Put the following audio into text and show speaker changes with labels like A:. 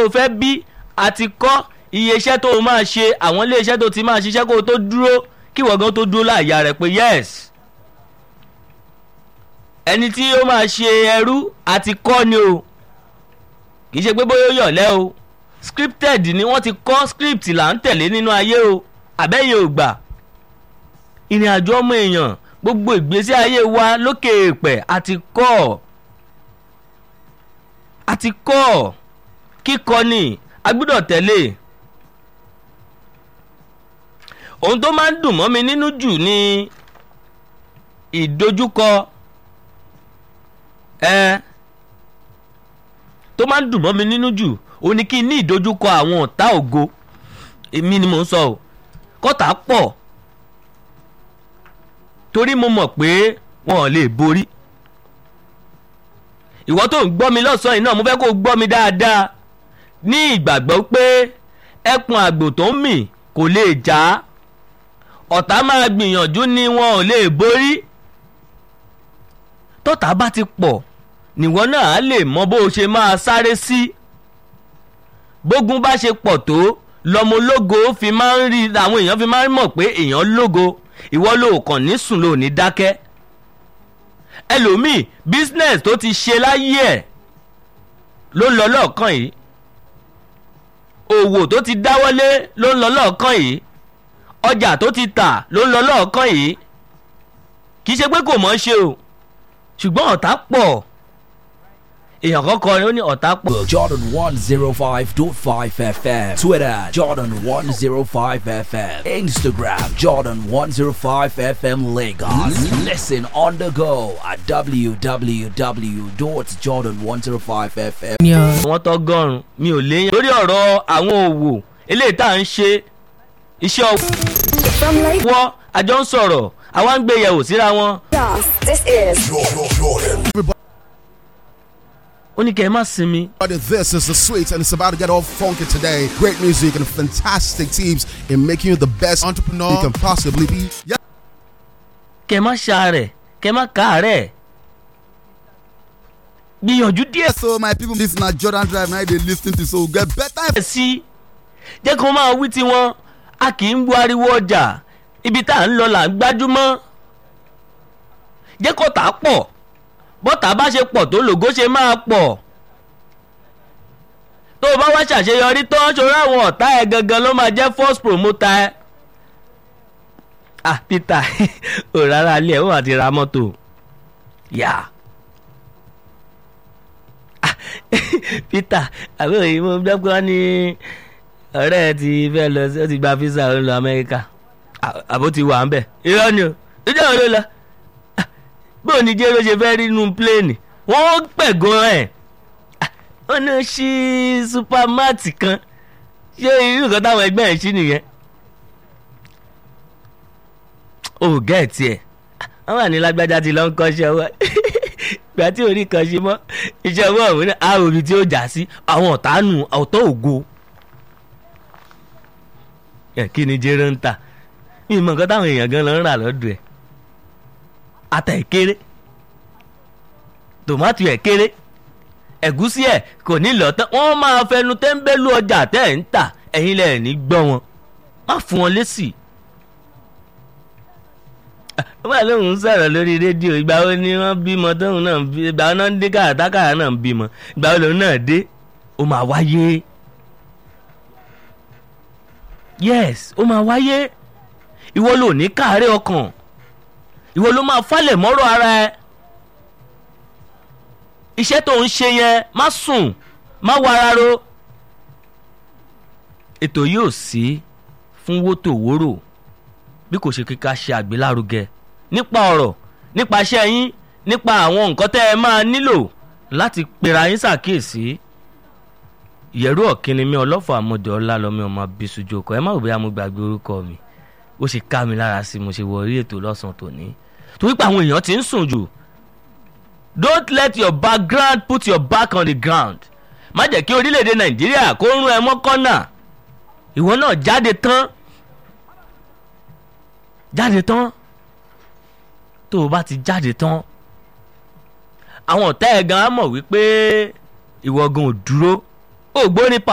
A: o fẹ́ bí àti kọ́ iye iṣẹ́ tó o máa ṣe àwọn ilé iṣẹ́ tó ti máa ṣiṣẹ́ kó o tó dúró kí wọ́n gan tó dúró láàyà rẹ̀ pé yes ẹni tí ó máa ṣe ẹrú àti kọ́ ni o kì í ṣe pé bóyá ó yọ̀lẹ́ o scripted ni wọ́n ti kọ́ script là ń tẹ̀lé nínú ayé o àbẹ́yẹ ò gbà ìrìn àjò ọmọ èèyàn gbogbo ìgbésí ayé wa lókè èèpẹ̀ àti kọ́ àti kọ́ kíkọ́ ni a gbọ́dọ̀ tẹ̀lé ohun tó máa ń dùn mọ́ mi nínú jù ni ìdojúkọ ẹ tó máa ń dùn mọ́ mi nínú jù ó ní kí n ní ìdojúkọ àwọn ọ̀tá ògo èmi ni mò ń sọ o kọ́tà pọ̀ torí mo mọ̀ pé wọn ò lè borí ìwọ tó ń gbọ́ mi lọ́sàn-án yìí náà mo fẹ́ kó o gbọ́ mi dáadáa ní ìgbàgbọ́ pé ẹkùn àgbò tó ń mì kò lè jà á ọ̀tá máa gbìyànjú ni wọn ò lè borí tọ́tá bá ti pọ̀ níwọ náà á lè mọ bó o ṣe máa sáré sí bógun bá ṣe pọ̀ tó lọmọ ológo fi máa ń rí àwọn èèyàn fi máa ń mọ̀ pé èèyàn lógo ìwọ ló kàn ní sùn ló ní dákẹ́ ẹlòmíì business tó ti ṣe láyé ẹ̀ ló ń lọ lọ́ọ̀kan yìí òwò tó ti dáwọ́lé ló ń lọ lọ́ọ̀kan yìí ọjà tó ti tà ló ń lọ lọ́ọ̀kan yìí kì í ṣe pé kò mọ̀ ṣe o ṣùgbọ́n ọ̀tá pọ̀ èèyàn kan kọrin ó ní ọ̀tá pọ̀.
B: Jordan 105.5 FM. Twitter, Jordan 105 FM. Instagram, Jordan 105 FM Lagos. Listen on the go at www.jordan105fm.
A: àwọn tọgọrùn mi ò léyìn. lórí ọ̀rọ̀ àwọn òwò eléyìí tá à ń ṣe iṣẹ́
C: From Lagos,
A: ọwọ́ àjọ ń sọ̀rọ̀ àwa ń gbé yẹ̀wò síra wọn.
C: this is
A: ó ní kẹ́ ẹ má sinmi
D: Everybody, This is the sweet, and it's about to get all funky today. Great music and fantastic teams in making you the best entrepreneur you can possibly be. Yeah.
A: kẹ́ ẹ má ṣàárẹ̀ kẹ́ ẹ má káàárẹ̀ gbìyànjú díẹ̀
D: So, my people, this is not Jordan Drive. Now they listening to so get better.
A: sí jẹ́ kí wọ́n máa wí tiwọn a kì í bu ariwo ọjà ibi tá à ń lọ là ń gbájúmọ́ jẹ́ kó tà á pọ̀ bọ́tà bá ṣe pọ̀ tó lògó ṣe máa pọ̀ tó o bá wá ṣàṣeyọrí tán ṣòro àwọn ọ̀tá ẹ̀ gangan ló máa jẹ́ first promoter ẹ̀ ah Peter ò rárá ilé ẹ̀ wọ́n àti ra mọ́tò yà Ah, Peter àbúrò yìí mo gbọ́ pé wọ́n ní ọ̀rẹ́ ẹ ti fẹ́ lọ sí ó ti gba visa ó ń lọ Amẹ́ríkà À- àbó ti wà ń bẹ̀ irọ́ ni o ìjọba ló lọ bó ní jẹ́ ló ṣe fẹ́ rí inú pléènì wọ́n pẹ̀gàn ẹ̀ ó ní ṣí supermart kan ṣé irú nǹkan táwọn ẹgbẹ́ ẹ̀ ṣí nìyẹn ó gẹ̀ẹ́tì ẹ̀ wọ́n wà ní lágbájá ti lọ ń kọ́ṣẹ́ ọwọ́ ìgbà tí orí kan ṣe mọ́ iṣẹ́ ọwọ́ òun náà á omi tí ó jà sí àwọn ọ̀tá nù ọ̀tọ̀ ògo ẹ̀ kí ni jẹ́rọ̀ ń tà mi mọ̀ nǹkan táwọn èèyàn gan lọ ń rà lọ́dọ̀ ẹ̀ ata ẹ̀ kéré tòmátì ẹ̀ kéré ẹ̀gúsí ẹ̀ kò ní lọ tán wọ́n máa fẹnu tẹ́ńbẹ́lú ọjà tẹ́ ẹ̀ ń tà ẹ̀yin lẹ̀ ní gbọ́ wọn má fún wọn lésì. wọ́n bá lóun sọ̀rọ̀ lórí rédíò ìgbà wo ni wọ́n bímọ tóun náà ń bí ìgbà wo náà ń dé kàràtàkàrà náà ń bímọ ìgbà wo lòun náà dé ó máa wáyé yes ó máa wáyé ìwọ ló ní káàárẹ̀ ọkàn ìwọ ló máa falẹ̀ mọ́rọ̀ ara ẹ iṣẹ́ tó ń ṣe yẹn má sùn má wara ro ètò yóò sí fún wótòwórò bí kò ṣe kíkà ṣe àgbélárugẹ nípa ọ̀rọ̀ nípa iṣẹ́ yín nípa àwọn nǹkan tẹ́ ẹ máa nílò láti pera yín ṣàkíyèsí ìyẹ̀rú ọ̀kínni mi ọlọ́fọ̀ àmọ́dé ọlálọ́mí ọmọ abisujú ọkọ̀ ẹ má wò bóyá mo gbàgbé orúkọ mi ó ṣe ká mi lára sí mo ṣe wọ orí ètò lọ́sàn-án tòní torí pé àwọn èèyàn ti ń sùn jù don't let your background put your back on the ground má jẹ́ kí orílẹ̀-èdè nàìjíríà kó rún ẹ mọ́ kọ́nà ìwọ náà jáde tán jáde tán tó o bá ti jáde tán àwọn ọ̀tá ẹ̀ gan á mọ̀ wípé ìwọ gan ò dúró ó gbóni pa.